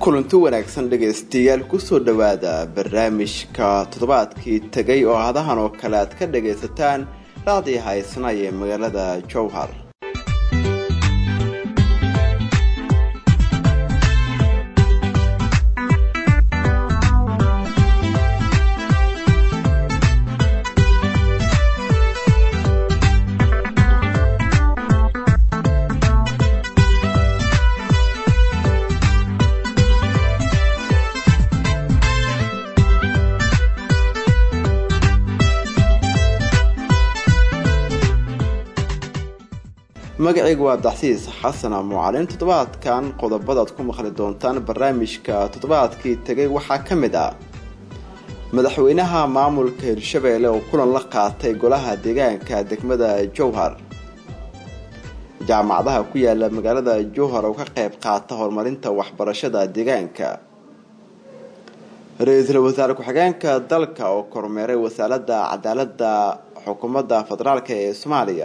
kulanti wanaagsan dhegaystayaal kusoo dhowaada barnaamijka toddobaadkii tegay oo hadahan oo kale aad ka dhagaysataan raacdii haysana ee magaalada jowhar magacaygu waa daxsiis xasan mucalin toddobaadkan qodobadaad ku maqli doontaan barnaamijka toddobaadkii tegay waxaa ka mid ah madaxweynaha maamulka hirshabeelle oo kulan la qaatay golaha deegaanka degmada jowhar jaamacadaha ku yaala magaalada jowhar oo ka qayb qaata horumarinta waxbarashada deegaanka ra-iisul wasaare ku-xigeenka dalka oo kormeeray wasaaradda cadaalada xukuumadda federaalk ee soomaaliya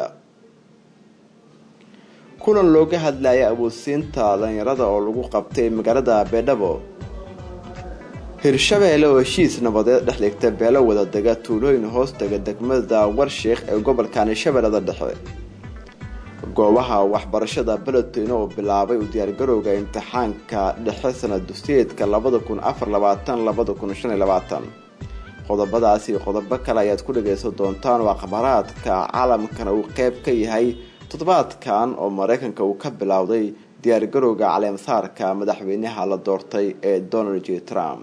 kulan looga hadlaya awoodsiinta dhalinyarada oo lagu qabtay magaalada beedhabo hirshabeelle oo heshiis nabadeed dhex dhigta beelo wada dega tuulooyin hoostega degmada warsheekh ee gobolkani shabeellada dhexe goobaha waxbarashada beledweyne oo bilaabay u diyaargarowga imtixaanka dhexe sanad dugsiyeedka labada kun afar labaatan labada kun shan iyo labaatan qodobadaasi qodobo kale ayaad ku dhagaysan doontaan waa khabaraadka caalamkana uu qeyb ka yahay toddobaadkan oo mareykanka uu ka bilowday diyaargarowga caleemsaarka madaxweynaha la doortay ee donald j trump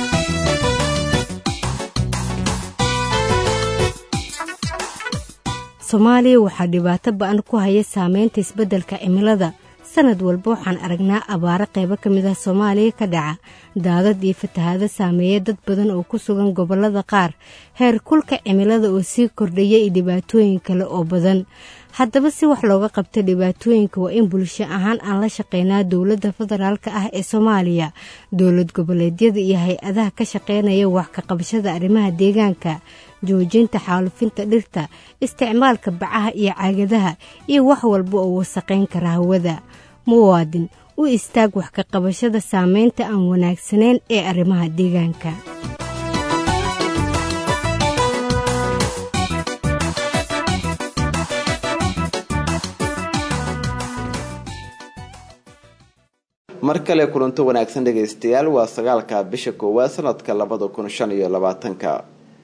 soomaaliya waxaa dhibaato ba-an ku haya saameynta isbeddelka cimilada sanad walba waxaan aragnaa abaaro qaybo ka mid ah soomaaliya ka dhaca daadad iyo fatahaado saameeya dad badan oo ku sugan gobollada qaar heer kulka cimilada oo sii kordhaya iyo dhibaatooyin kale oo badan haddaba si wax looga qabta dhibaatooyinka waa in bulsho ahaan aan la shaqeynaa dowladda federaalk ah ee soomaaliya dowlad goboleedyada iyo hay-adaha ka shaqeynaya wax ka qabashada arrimaha deegaanka joojinta xaalufinta dhirta isticmaalka bacaha iyo caagadaha iyo wax walba oo wasaqayn kara hawada muwaadin u istaag wax ka qabashada saameynta aan wanaagsanayn ee arrimaha deegaanka mar kale kulanto wanaagsan dhegaystayaal waa sagaalka bisha koowaad sanadka labada kun shan iyo labaatanka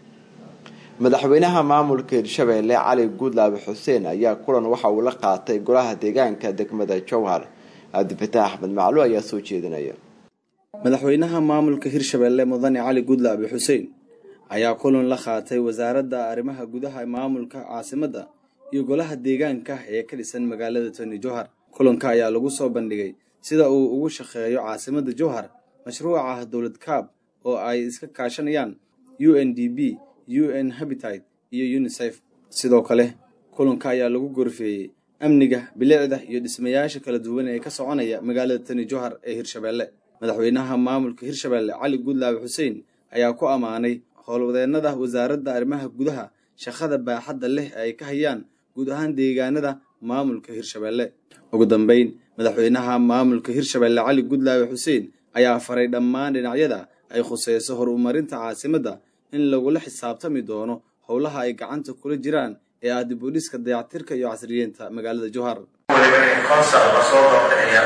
madaxweynaha maamulka hirshabeelle cali guudlaabe xuseen ayaa kulan waxa uu la qaatay golaha deegaanka degmada jowhar cabdifataax axmed maclu ayaa soo jeedinaya madaxweynaha maamulka hirshabeelle mudane cali guudlaabe xuseen ayaa kulan la qaatay wasaaradda arrimaha gudaha maamulka caasimadda iyo golaha deegaanka ee ka dhisan magaalada toni jowhar kulanka ayaa lagu soo bandhigay sida uu ugu shaqeeyo caasimadda jowhar mashruuca dowlad kaab oo ay iska kaashanayaan u n d b u n habitat iyo unisef sidoo kale kulanka ayaa lagu gorfeeyey amniga bilicda iyo dhismayaasha kala duwan ee ka soconaya magaalada tani jowhar ee hirshabeelle madaxweynaha maamulka hirshabeelle cali guudlaabe xuseen ayaa ku ammaanay howlwadeennada wasaaradda arrimaha gudaha shaqada baaxadda leh ay ka hayaan guud ahaan deegaanada maamulka hirshabeelle ugu dambeyn madaxweynaha maamulka hirshabeelle cali guudlaabe xuseen ayaa faray dhammaan dhinacyada ay khuseyso horumarinta caasimadda in lagula xisaabtami doono howlaha ay gacanta kula jiraan ee ah dib u dhiska dayactirka iyo casriyeynta magaalada jowhar konsal la soo doortay ayaa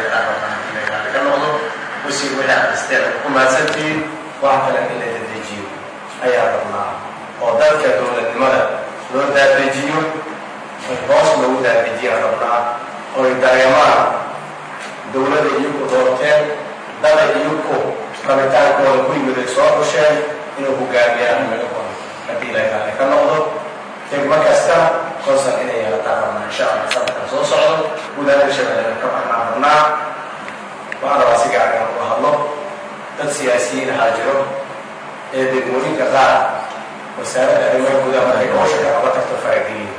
ka noqdo wasiir wixii akhristeen ku mahadsantihiin wax kale in la dadejiyo ayaa rabnaa oo dalka dowladnimada loo daadejiyo hoos loogu daadejiyaa rabnaa oy dareemaan dowlada iyagu doorteen dada iyagu rabitaankooda ku yimiday soo xusheen inuu hogaamiyaan haddii ilaahay ka noqdo degmo kasta konsal inay yeelataan rabnaa insha allah sanadkan soo socdo gudaha hirshabeelle ka baxnaan rabnaa waxaan rabaa si gacan uga hadlo dad siyaasiyiin ahaa jiro ee degmooyinka qaar wasaaradda arrimaha gudaha markay howsha ka qaba tagto farageliya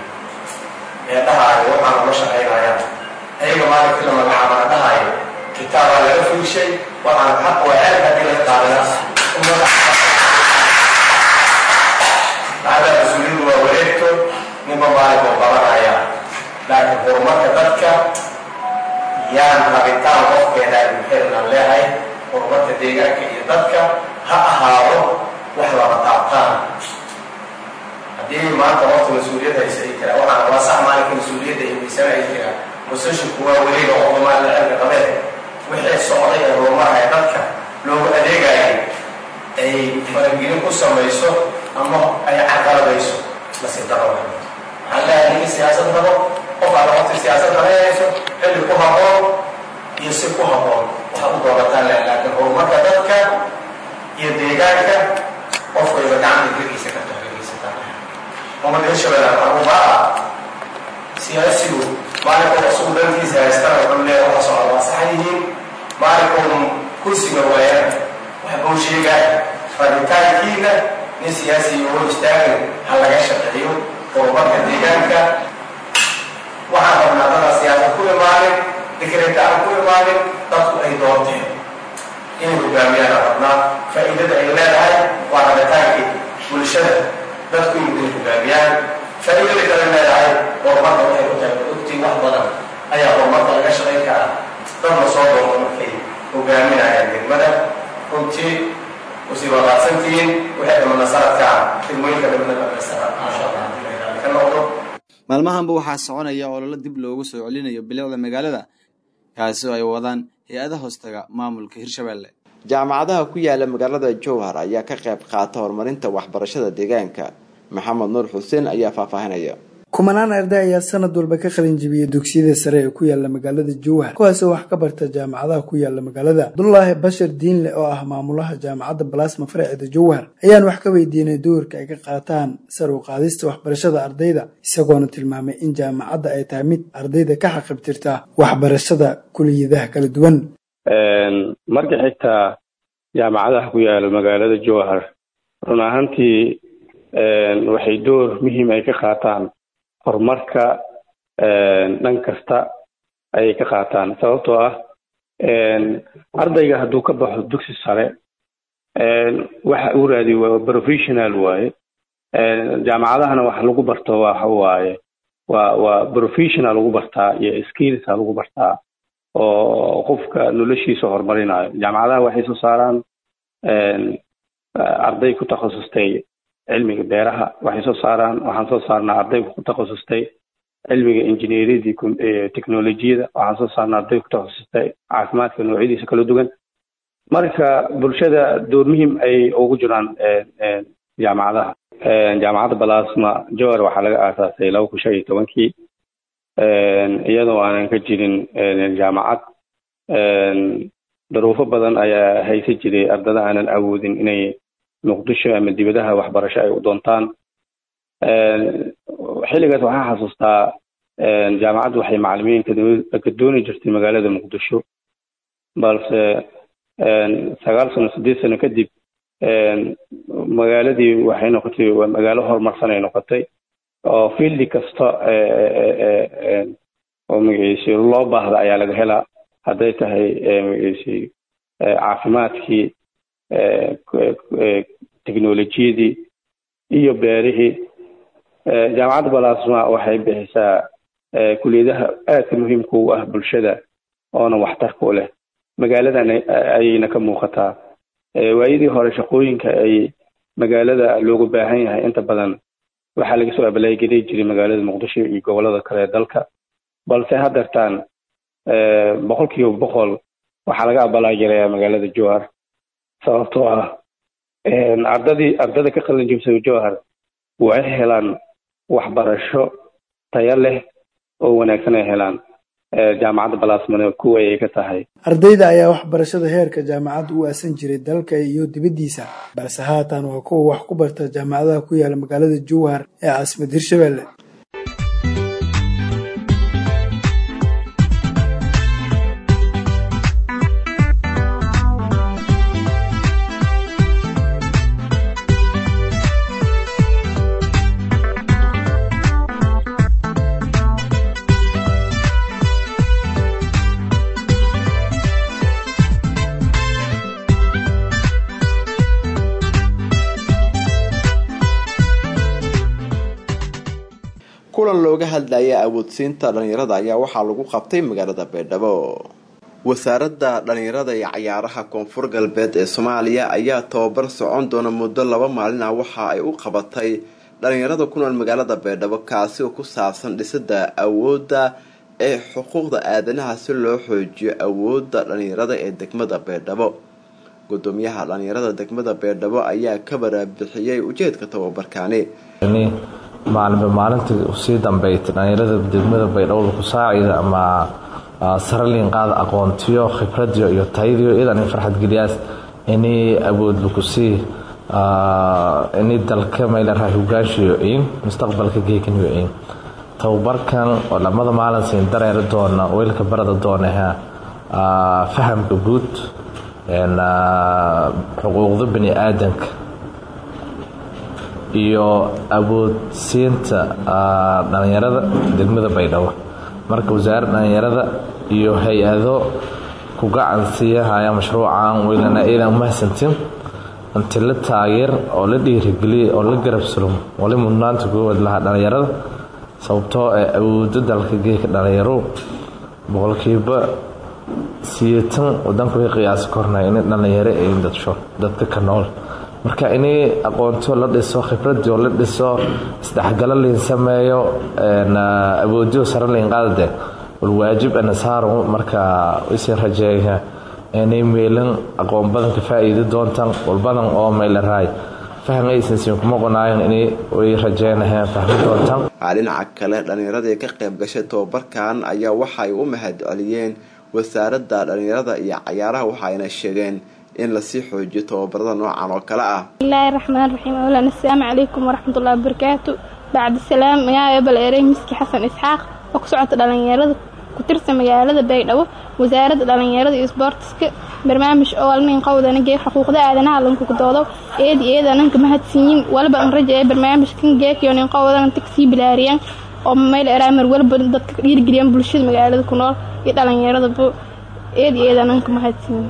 ee dhahaayo waxaan ula shaqaynayaan ayaga maalinkii la magacaabana dhahaayo kitaabaa laga fuushay waxaan xaq waa ceelka haddii laga qaadana macdaa mas-uuliyaddu waa wareegto ninba maalin oo qabanaya laakiin horumarka dadka yaan rabitaan qofkeena xilnan leehay horumarka deegaanka iyo dadka ha ahaado wax laba taabtaan haddii maanta waqti mas-uuliyad haysa ay tiraa waxaan waa sax maalinka mas-uuliyadda iyo miisana ay tiraa musashinku waa weliga oo maala cilmi qabeen wixii socday ee horumaraya dadka loogu adeegayay ay faragelin ku samayso ama ay caqaladayso nasiib daro waxaan leeyahay ninka siyaasad rabo qof alla waqti siyaasad rabeynayso xilli ku habboon iyo si ku habboon waxaad u doorataan leh laakiin horumarka dadka iyo deegaanka qofkayba gacanta geliisa karto geliisataan ummadda hirshabelle waxaan u baaha siyaasigu maalinkood asugu dantiisa haystana wuxuu leeyahay waxa socda waa sax yihiin maalinkoodun kursiga waayana waxbuu sheegaa rabitaankiina nin siyaasiga oo istaagin ha laga shaqeeyo horumarka deegaanka waxaan rabnaa dadaan siyaasad ku imaanin dikreta aan ku imaanin dadku ay doorteen inay hogaamiyaan aan rabnaa faa'iidada ay leedahay waa rabitaankii bulshada dadku inay hogaamiyaan faa'iidada kale leedahay horumarka waxay ku tahay ogtiin wax badan ayaa horumarka laga shaqayn karaa dad la soo doorto markay hogaaminayaan degmada runtii usii wadaadsantihiin waxay dhamana sanadkaa degmooyinka dhamana dhamaystira maasha allah ka noqdo maalmahanba waxaa soconaya ololo dib loogu soo celinayo bilicda magaalada kaasi oo ay wadaan hay-ada hoostaga maamulka hirshabelle jaamacadaha ku yaala magaalada jowhar ayaa ka qayb qaata horumarinta waxbarashada deegaanka maxamed nuur xuseen ayaa faahfaahinaya kumanaan arday ayaa sanad walba ka qalin jibiyey dugsiyada sare ee ku yaala magaalada jowhar kuwaasoo wax ka barta jaamacadaha ku yaala magaalada abdullaahi bashar diinle oo ah maamulaha jaamacadda balasma faraceeda jowhar ayaan wax ka weydiinay doorka ay ka qaataan sar u qaadista waxbarashada ardayda isagoona tilmaamay in jaamacadda ay tahay mid ardayda ka xaqibtirta waxbarashada kuliyadaha kala duwan marka xigtaa jaamacadaha ku yaala magaalada jowhar run ahaantii waxay door muhiim ay ka qaataan horumarka dhan kasta ayay ka qaataan sababtoo ah ardayga hadduu ka baxo dugsi sare waxa uu raadiy waa professional waaye jaamacadahana wax lagu barto waxa waaye waa waa professional lagu bartaa iyo skillsa lagu bartaa oo qofka noloshiisa horumarinayo jaamacadaha waxay soo saaraan arday ku takhasustay cilmiga beeraha waxay soo saaraan waxaan soo saarnaa arday ku takhasustay cilmiga injineeriyadii technolojiyada waxaan soo saarnaa arday ku takhasustay caafimaadka noocyadiisa kala duwan marka bulshada door muhiim ay ugu jiraan jaamacadaha jaamacadda balasma jowar waxaa laga aasaasay laba kun shan iyo tobankii iyadoo aanan ka jirin jaamacad daruufo badan ayaa haysa jiray ardada aanan awoodin inay muqdisho ama dibadaha waxbarasho ay u doontaan xilligaas waxaan xasuustaa jaamacaddu waxay macalimiin ka dooni jirtay magaalada muqdisho balse sagaal sano sideed sano kadib magaaladii waxay noqotay waa magaalo horumarsan ay noqotay oo fieldi kasta oo magaciisi loo baahda ayaa laga helaa hadday tahay magaciisi caafimaadkii technolojiyadii iyo beerihii jaamacadda balasma waxay bixisaa kuliyadaha aadka muhiimka u ah bulshada oona waxtarka u leh magaaladan ayayna ka muuqataa waayadii hore shaqooyinka ay magaalada loogu baahan yahay inta badan waxaa laga soo abalaageli jiray magaalada muqdisho iyo gobolada kale ee dalka balse haddeertaan boqol kiiba boqol waxaa laga abalaagelayaa magaalada jowhar sababtoo ah ardadii ardada ka qalin jibsada jowhar waxay helaan waxbarasho tayo leh oo wanaagsan ay helaan jaamacadda balasmane kuwa ay ka tahay ardayda ayaa waxbarashada heerka jaamacadda u aasan jiray dalka iyo dibaddiisa balse haatan waa kuwa wax ku barta jaamacadaha ku yaala magaalada jowhar ee caasimad hirshabelle kulan looga hadlaya awoodsiinta dhalinyarada ayaa waxaa lagu qabtay magaalada baydhabo wasaaradda dhalinyarada iyo cayaaraha koonfur galbeed ee soomaaliya ayaa tababar socon doona muddo laba maalin ah waxa ay u qabatay dhalinyarada ku nool magaalada baydhabo kaasi oo ku saabsan dhisida awoodda ee xuquuqda aadanaha si loo xoojiyo awoodda dhalinyarada ee degmada baydhabo gudoomiyaha dhalinyarada degmada baydhabo ayaa ka baraabixiyey ujeedka tababarkaani maalinba maalintii usii dambeeytay dhalinyarada degmada baydhabo ku saacida ama saraliin qaada aqoontiyo khibradiyo iyo tayadiyo iyadan in farxad geliyaas inay awood lakusii inay dalka maylaraa hogaanshiyo in mustaqbalka geekaniyo in tababarkan oo lamada maalin siin dareeri doona weylka barada doonaha fahamka guud xuquuqda bani aadanka iyo awoodsiinta dhalinyarada degmada baydhabo marka wasaaradda dhalinyarada iyo hay-ado ku gacan siiyahaya mashruucan weylana iidan umahadsantin inti la taageer oo la dhiirigeliya oo la garab sulmo wali mudnaanta koowaad lahaa dhalinyarada sababtoo ee awoodo dalka geeka dhalinyaro boqolkiiba siyeetan wadanku way qiyaasi kornay inay dhalinyaro ay dadsho dadka ka nool marka inay aqoonto la dhiso khibradii oo la dhiso isdhexgalo liin sameeyo awoodiyo sare liin qaadade walwaajib ana saaro marka isin rajeeya inay meelan aqoon badan ka faa'iidi doontaan walbadan oo meylaraay faham aysan siin kuma qonaayan inay way rajeynayaan fahmi doontaan dhinaca kale dhalinyaradii ka qayb gashay tababarkan ayaa waxay u mahad celiyeen wasaaradda dhalinyarada iyo cayaaraha waxayna sheegeen in lasii xoojiyo tababarada noocan oo kale ah bismillaahi raxmaan raxiim awlan assalaamu calaykum waraxmatullahi wabarakaatu bacdi salaam magaaga ebel erey miski xasan isxaaq oo ku socota dhalinyarada ku tirsan magaalada baydhabo wasaaradda dhalinyarada iyo isboortiska barnaamij oo alnin qowdana geeg xuquuqda aadanaha lankukudoodo eedi eedananka mahadsiyin walba an rajaye barnaamijkan geekiyo nin qowdan inta kasii bilaariyaan oo mayl eraamar walba dadka dhiirgeliyaan bulshada magaalada ku nool iyo dhalinyaradaba eedi eedananka mahadsiyin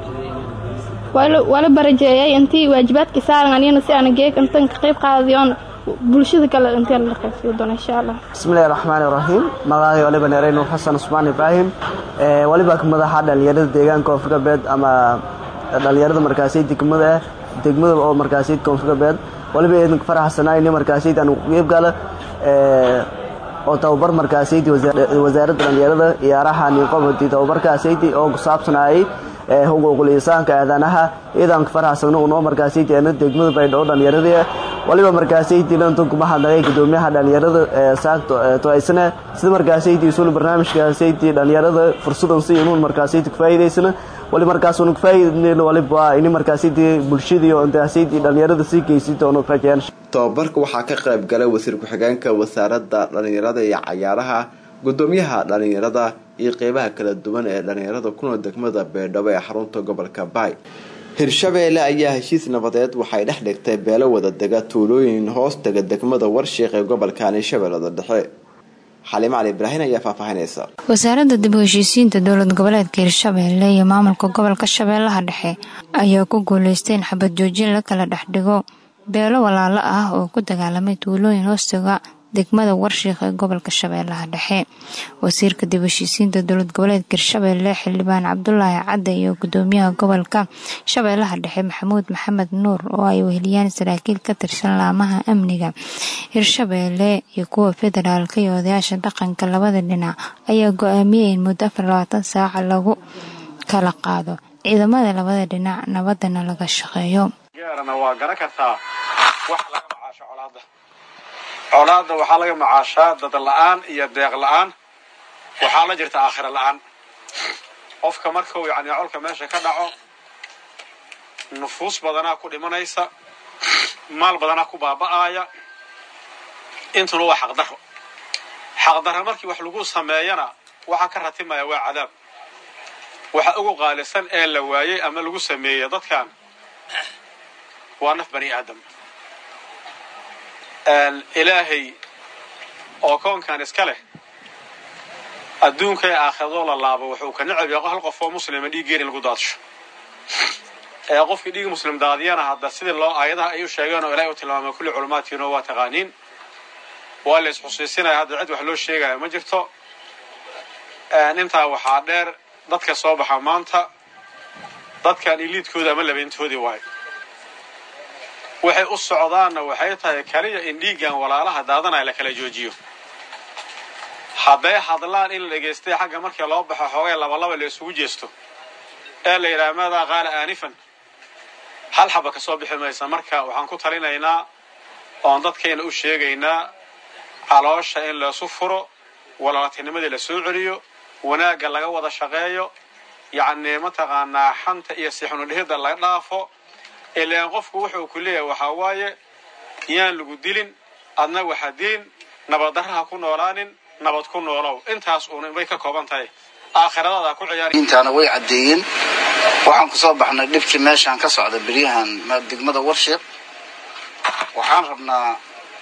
wala barajeeyay intii waajibaadkii saaran aniyana si aan geeg intan ka qayb qaadayoon bulshada kale inteen la qaysiyo doona insha allah bismillahi raxmaani raxiim magacay waliba neerey nuur xasan cusmaan ibraahim waliba madaxa dhalinyarada deegaanka koonfur galbeed ama dhalinyarada markaasay degmada ah degmada oo markaasay koonfur galbeed waliba idinka faraxsanaayni markaasay aan qeyb gala oo tababar markaasaydi wasaaradda dhalinyarada ciyaaraha ninqobadi tababarkaasaydi oo ku saabsanayay xuquuqul insaanka aadanaha iidan faraxsan noo markaasaydi ana degmada baydhabo dhalinyarada waliba markaasaydi lantan kuma hadlagay gudoomiyaha dhalinyarada saagto toaysana sida markaasaydi isul barnaamijkaasaydi dhalinyarada fursadan si inuun markaasaydi ku faa'iidaysana wali markaasunu ku faa'iidayna waliba ini markaasaydi bulshadii oo intaasaydi dhalinyarada sii geysi doono rajayaan tababarka waxaa ka qayb galay wasiir ku-xigeenka wasaaradda dhalinyarada iyo cayaaraha gudoomiyaha dhalinyarada iyo qeybaha kala duwan ee dhalinyarada kunool degmada beedhabo ee xarunta gobolka baay hirshabeelle ayaa heshiis nabadeed waxay dhex dhigtay beelo wadadega tuulooyin hoos taga degmada warshiiq ee gobolkani shabeellada dhexe xaliimo cali ibraahin ayaa faahfaahinaysa wasaaradda dib u heshiisiinta dowlad goboleedka hirshabeelle iyo maamulka gobolka shabeellaha dhexe ayaa ku guuleystay in xabad joojin la kala dhex dhigo beelo walaalo ah oo ku dagaalamay tuulooyin hoostaga degmada warshiiq ee gobolka shabeellaha dhexe wasiirka dib heshiisiinta dowlad goboleedka hirshabeelle xildhibaan cabdulaahi cadde iyo gudoomiyaha gobolka shabeellaha dhexe maxamuud maxamed nuur oo ay weheliyaan saraakiil ka tirsan laamaha amniga hirshabeelle iyo kuwa federaalka iyo odayaasha dhaqanka labada dhinac ayaa go-aamiyey in muddo afar labaatan saaca lagu kala qaado ciidamada labada dhinac nabadana laga shaqeeyo colaadda waxaa laga macaashaa dad la-aan iyo deeq la-aan waxaa la jirta aakhira la-aan qofka markuu yacni colka meesha ka dhaco nufuus badanaa ku dhimanaysa maal badanaa ku baaba'aaya intuna waa xaqdarro xaqdarro markii wax lagu sameeyana waxaa ka ratimaya waa cadaab waxa ugu qaalisan ee la waayey ama lagu sameeyey dadkan waa naf bani aadam ilaahay oo koonkan iska leh adduunka ee aakhirado la laabo wuxuu ka necab yahay hal qof oo muslima dhiiggeena lagu daadsho ee qofkii dhiig muslim daadiyana hadda sidii loo aayadaha ay u sheegeen oo ilaahay u tilmaamay kulli culummaadkiina waa taqaaniin waa la isxusiisinaya hadda cid wax loo sheegaya ma jirto intaa waxaa dheer dadka soo baxa maanta dadkan iliidkooda ama labayntoodii waayo waxay u socdaanna waxay tahay kaliya in dhiiggan walaalaha daadanaya la kala joojiyo hadday hadlaan in la dhegaystay xagga markii loo baxo xoogay labalaba la isugu jeesto ee la yidhaha maadaa qaala aanifan hal xaba ka soo bixi maysa marka waxaan ku talinaynaa oon dadkayna u sheegaynaa caloosha in laysu furo walaaltinimadii la soo celiyo wanaagga laga wada shaqeeyo yacnii mataqaanaa xanta iyo sixunudhihidda laga dhaafo ilaan qofku wuxuu ku leeyahay waxaa waaye yaan lagu dilin adna waxa dilin nabaddarraha ku noolaanin nabad ku noolow intaas uun bay ka kooban tahay aakhiradaada ku ciyaari intaana way caddeeyeen waxaan ku soo baxnay dhibkii meeshaan ka socda beryahan degmada warshiiq waxaan rabnaa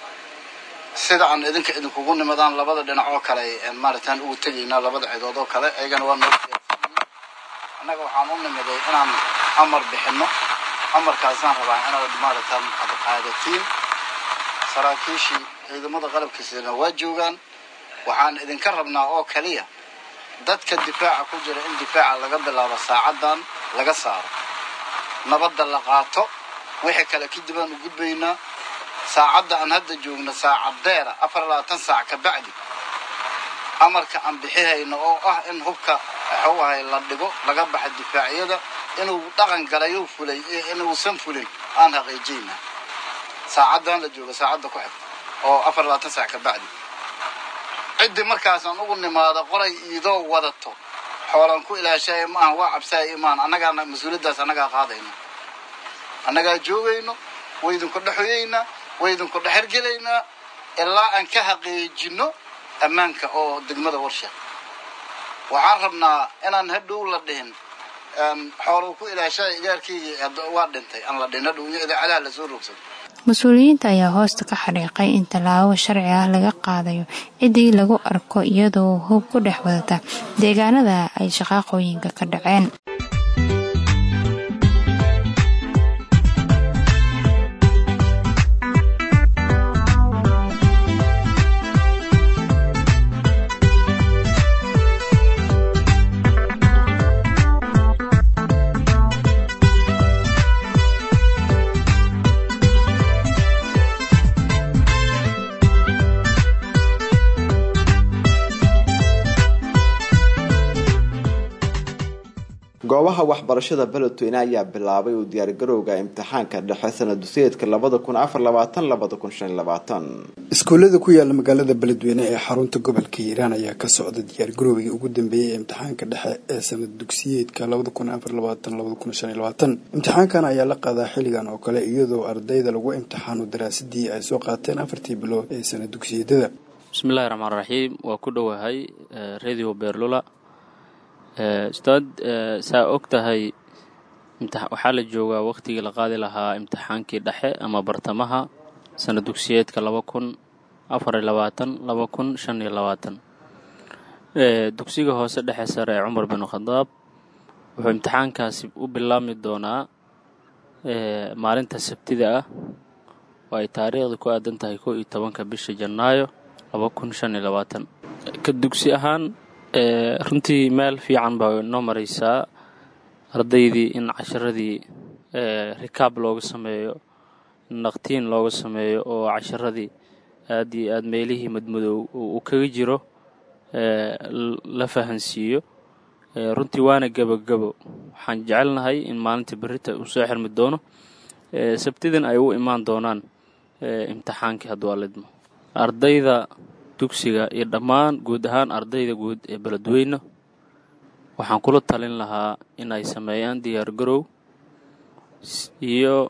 sida aan idinka idinkugu nimadaan labada dhinac oo kale maaragtaan ugu tegaynaa labada cidood oo kale ayagana waa noo annaga waxaan u nimiday inaan amar bixinno amarkaasaan rabaa inaad maaragtaan ad qaadatiin saraakiishii ciidamada qalabkiisana waa joogaan waxaan idinka rabnaa oo kaliya dadka difaaca ku jira in difaaca laga bilaabo saacaddan laga saaro nabadda la qaato wixii kale kadib aan u gudbaynaa saacadda aan hadda joogno saacad deera afar labaatan saac ka bacdi amarka aan bixihayno oo ah in hubka waxuu ahay la dhigo laga baxa difaacyada inuu dhaqan galayo fulay inuusan fulin aan xaqiijinaa saacaddan la joogo saacadda ku xigta oo afar labaatan saac ka bacdi ciddii markaasaan ugu nimaado qoray iidoo wadato xoolan ku ilaashaya ma ahan waa cabsaaya imaan annagaana mas-uuliyaddaas annagaa qaadayno annagaa joogayno waydinku dhexoyeynaa waydinku dhexergelaynaa ilaa aan ka xaqiijinno ammaanka oo degmada warsheeq waxaan rabnaa inaan hadhow la dhihin xooluu ku ilaashaya igaarkaygii waa dhintay aan la dhihin hadhow iyo idaacadaha lasoo rogsado mas-uuliyiinta ayaa hoosta ka xadhiiqay in tallaabo sharci ah laga qaadayo ciddii lagu arko iyadoo hub ku dhex wadata deegaanada ay shaqaaqooyinka ka dhaceen goobaha waxbarashada beledweyne ayaa bilaabay uu diyaargarowga imtixaanka dhexe sanad dusiyeedka labada kun afar labaatan labada kun shan labaatan iskuullada ku yaala magaalada beledweyne ee xarunta gobolka hiiraan ayaa ka socda diyaargarowgii ugu dambeeyay ee imtixaanka dhexe ee sanad dugsiyeedka labada kun afar labaatan labada kun shan labaatan imtixaankan ayaa la qaadaa xilligan oo kale iyadoo ardayda lagu imtixaano daraasadii ay soo qaateen afartii bilood ee sanad dugsiyadada bismillahi raxmaan raxiim waa ku dhowahay radio beerlula ustaad saa og tahay waxaa la joogaa wakhtigii la qaadi lahaa imtixaankii dhexe ama bartamaha sana dugsiyeedka laba kun afariyo labaatan laba kun shan iyo labaatan dugsiga hoose dhexe sare ee cumar bin khadaab wuxuu imtixaankaasi u bilaabmi doonaa maalinta sabtida ah oo ay taariikhda ku aadan tahay kow iyo tobanka bisha janaayo laba kun shan iyo labaatan ka dugsi ahaan runtii meel fiican baa inoo maraysaa ardaydii in casharadii rikaab looga sameeyo naqtiin looga sameeyo oo casharadii aad iyo aad meelihii madmadow uu kaga jiro la fahansiiyo runtii waana gebogebo waxaan jecelnahay in maalinta berita uu soo xirmi doono sabtidan ay u imaan doonaan imtixaankii hadduu alidmo ardayda dugsiga iyo dhammaan guud ahaan ardayda guud ee beledweyne waxaan kula talin lahaa in ay sameeyaan diyaargarow iyo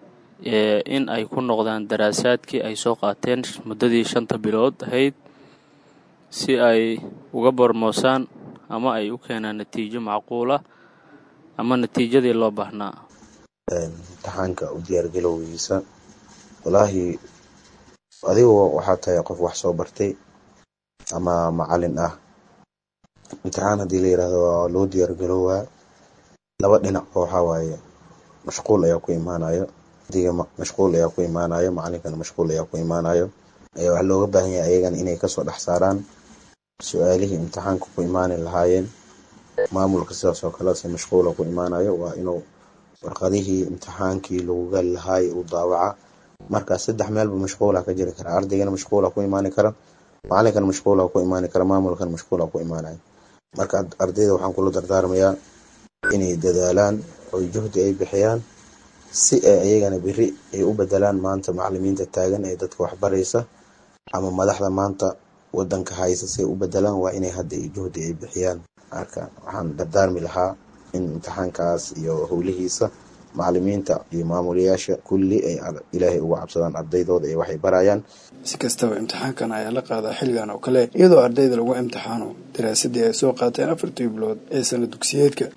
in ay ku noqdaan daraasaadkii ay soo qaateen muddadii shanta bilood ahayd si ay uga bormoosaan ama ay u keenaan natiijo macquula ama natiijadii loo baahnaa imtixaanka u diyaargalowgiisa walaahi adigu waxaa tahay qof wax soo bartay ama macalin ah imtixaan haddii la yidhaahdo waa loo diyaargaroowaa laba dhinac oo waxaa waaye mashquul ayaa ku imaanayo diga mashquul ayaa ku imaanayo macalinkana mashquul ayaa ku imaanayo ayaa waxaa looga baahan yahay ayagana inay kasoo dhex saaraan su-aalihii imtixaanka ku imaani lahaayeen maamulka sidaas oo kale se mashquula ku imaanayo waa inuu warqadihii imtixaankii lagu gali lahaay uu daawaca marka saddex meelba mashquula ka jiri kara ardaygana mashquula ku imaani kara macalinkana mashquula ku imaani kara maamulkana mashquula ku imaanayo marka ardayda waxaan kula dardaarmayaa inay dadaalaan oo juhdi ay bixiyaan si ay iyagana beri ay u bedelaan maanta macalimiinta taagan ee dadka waxbaraysa ama madaxda maanta wadanka haysa si ay u bedelaan waa inay hadda juhdi ay bixiyaan marka waxaan dardaarmi lahaa in imtixaankaas iyo howlihiisa macalimiinta iyo maamulayaasha kulli ay ilaahay uga cabsadaan ardaydooda ee waxay barayaan si kastaba imtixaankan ayaa la qaadaa xilligan oo kale iyadoo ardayda lagu imtixaano daraasadii ay soo qaateen afartii bilood ee sana dugsiyeedka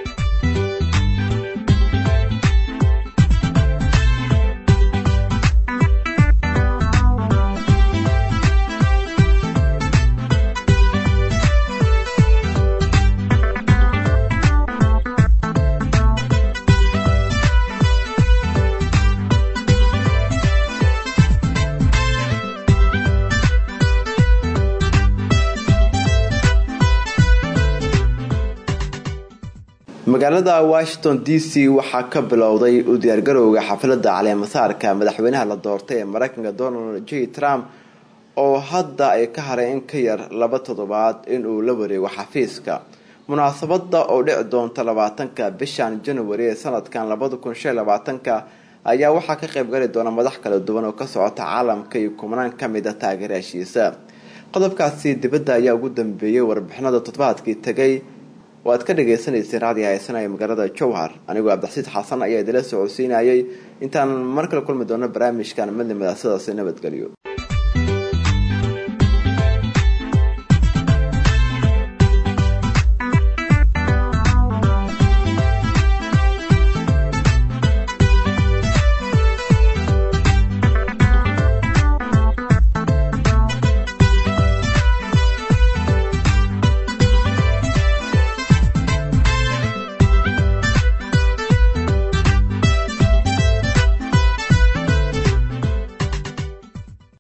magaalada washington d c waxaa ka bilowday u diyaargarowga xafladda caleemasaarka madaxweynaha la doortay ee mareykanka donald j trump oo hadda ay ka haray in ka yar laba toddobaad inuu la wareego xafiiska munaasabada oo dhici doonta labaatanka bishan january ee sanadkan labada kun shan labaatanka ayaa waxaa ka qaybgali doona madax kala duwan oo ka socota caalamka iyo kubnaan kamid a taageeraashiisa qodobkaasi dibadda ayaa ugu dambeeyey warbixinada toddobaadkii tegay oo aad ka dhagaysanaysay raadiyo haysanaya magaalada jowhar anigoo cabdixasiid xasan ayaa idila socodsiinayay intaan mar kale kulmi doono barnaamijkan midnimada sidaasi nabadgelyo